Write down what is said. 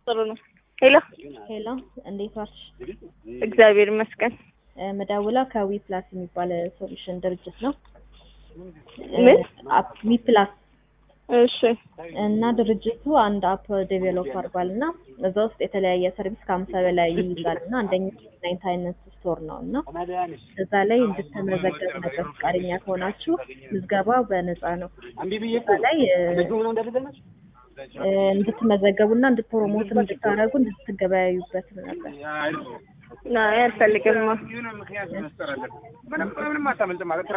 ጥሩ ነው። ሄሎ ሄሎ እንዴት ዋልሽ? እግዚአብሔር ይመስገን። እ ምደውለው ከዊ ፕላስ የሚባል ሶሉሽን ድርጅት ነው። ምን? ዊ ፕላስ እሺ እና ድርጅቱ አንድ አፕ ዴቬሎፕ አድርጓል እና እዛ ውስጥ የተለያየ ሰርቪስ ከአምሳ በላይ ይይዛል እና አንደኛው ናይንት አይነት ስቶር ነው እና እዛ ላይ እንድትመዘገቡ ነበር ፈቃደኛ ከሆናችሁ ምዝገባ በነፃ ነው። እዛ ላይ እ፣ እ፣ እንድትመዘገቡና እንድትፕሮሞት እንድታደርጉ እንድትገበያዩበት ነበር። አይ አልፈልግም። ምንም ምክንያት መፍጠር አለብን። ምንም ምንም አታመልጥም ማለት